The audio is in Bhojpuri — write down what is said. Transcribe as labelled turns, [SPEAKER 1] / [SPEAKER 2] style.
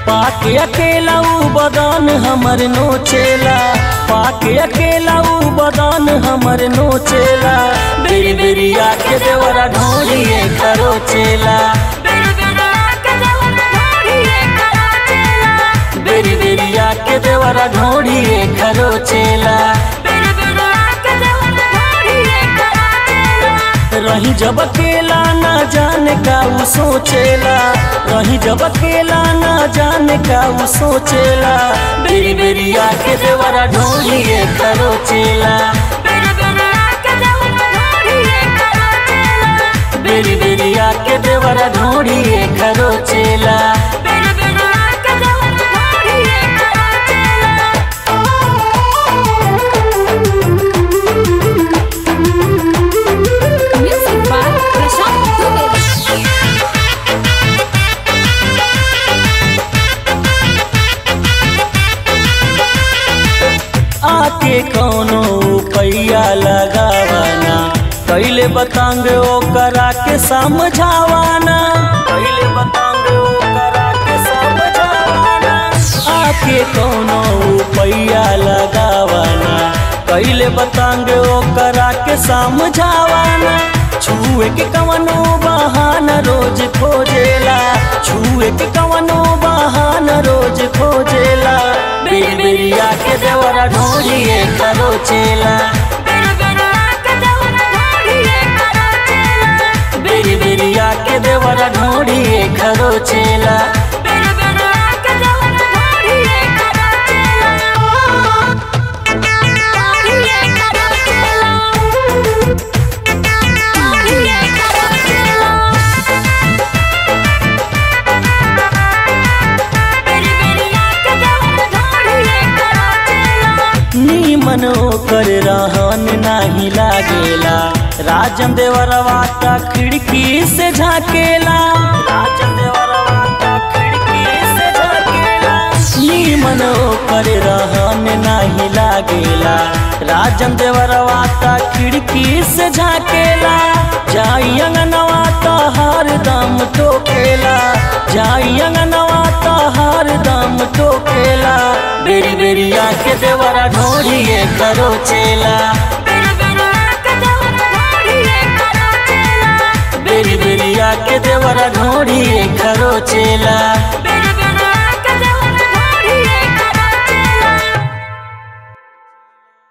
[SPEAKER 1] पाके अकेला ऊ बदन हमर नोचेला पाके अकेला ऊ बदन हमर नोचेला बेरी बेरी आके देवरा ढोलिए खरोचेला बेरी बेरी आके देवरा ढोलिए खरोचेला रही जब अकेला ना जाने का ऊ सोचेला रही जब अकेला ना जाने का ऊ सोचेला बेरी बेरी आके देवरा ढोलिए खरोचेला बेरी बेरी आके देवरा ढोलिए खरोचेला
[SPEAKER 2] Music by Prashant Dubey.
[SPEAKER 1] आके कौनो पैया लगावाना कैले बतांग ओकरा के समझावाना कैले बतांग ओकरा के समझावाना आके कौनो पैया लगावाना कैले बतांग ओकरा के समझावाना छुए के कवनो बहाना रोज खोजेला छुए के कवनो बहाना रोज खोजेला बेरी बेरी आके देवरा ढोलिए खरोचेला बेरी बेरी आके देवरा ढोलिए खरोचेला नीमन ओकर रहन नाही लागेला राजन देवरवा ता खिड़की से झाकेला राजन देवरवा ता खिड़की से झाकेला नीमन ओकर रहन नाही लागेला राजन देवरवा ता खिड़की से झाकेला जाई अंगनवा ता हरदम टोकेला जाई अंगनवा ता हरदम टोकेला बेरी बेरी आके देवरा ढोलिए खरोचेला बेरी बेरी आके देवरा ढोलिए खरोचेला